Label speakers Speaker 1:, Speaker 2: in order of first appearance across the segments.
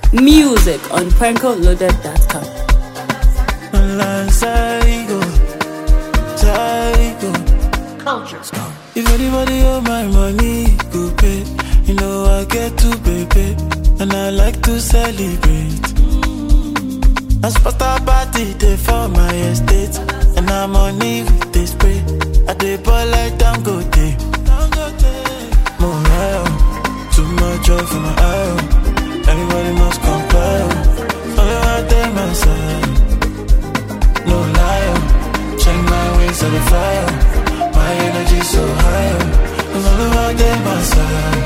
Speaker 1: Music on prankoloaded.com.
Speaker 2: Psycho, psycho. If anybody owe my money, go pay. You know I get to pay, pay. and I like to celebrate. I spot a party day for my estate, and I'm on with this spray. I dey ball like Dangote. Morale, too much joy for my eye. Everybody must comply. Only one day my side, no lie. Check my ways of the fire. My energy so high. There's only one day my side.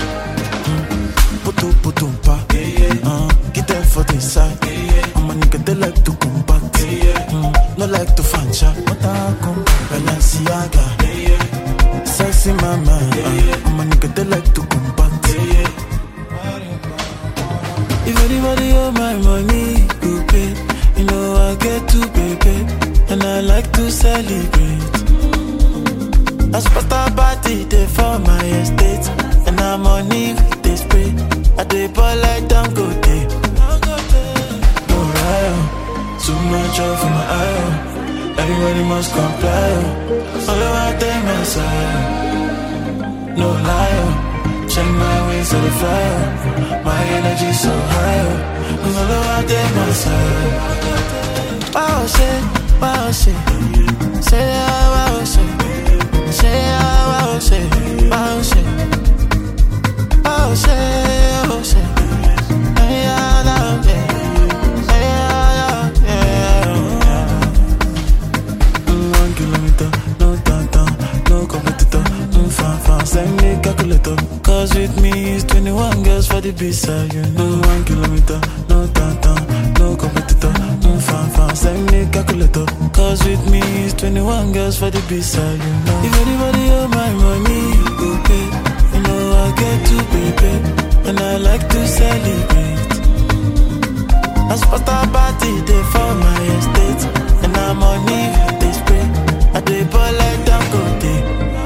Speaker 2: Putu putu pa, uh, get them for the side. I'm a nigga they like to combat, mm, no like to fancha. What I come Balenciaga, sexy mama. Uh, I'm a nigga they like to combat. If anybody owe my money, go pay. You know I get to pay, pay. and I like to celebrate. I spot a party day for my estate, and I'm on with this spray. I dey ball like Dangote. Morale, too much oil for my eye. Everybody must comply. Only one day my side, no lie. Check my ways to the fire. My energy so high. Only one day my side. Wow, shit, wow, shit. Say, ah, wow, shit. Say, ah, wow, shit, wow, shit. Oh, shit, oh, shit. Hey, ah, nah, yeah. Hey, ah, yeah, yeah. Mm, One kilometer, no downtown, no competitor. Mm, fan, fan, send me calculator. Cause with me is 21 girls for the B-side, you know. Mm, One kilometer, no downtown, no competitor. Mm, fan, fan, send me calculator. Cause with me is 21 girls for the B-side, you know. If anybody owe my money, go pay. You know I get to pay, pay. And I like to celebrate. I spot a party day for my estate, and I'm on with this spray. I dey ball like Dangote.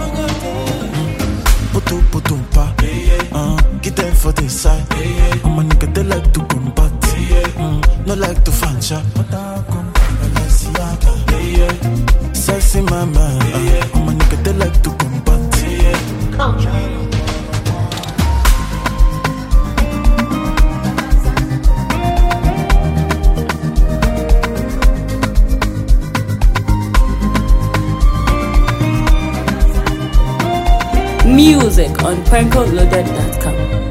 Speaker 2: Putu putu pa, uh, get them for the side. I'm a nigga they like to combat, mm, no like to fancha. Sexy mama, uh, I'm a nigga they like to combat.
Speaker 1: Music on prankoloaded.com.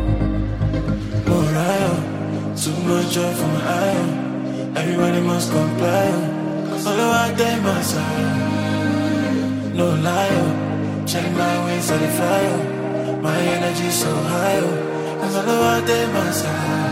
Speaker 2: Morale, too much joy for my eye. Everybody must comply. Only one day my side, no lie. Check my ways to the fire. My energy so high. There's only one day my side.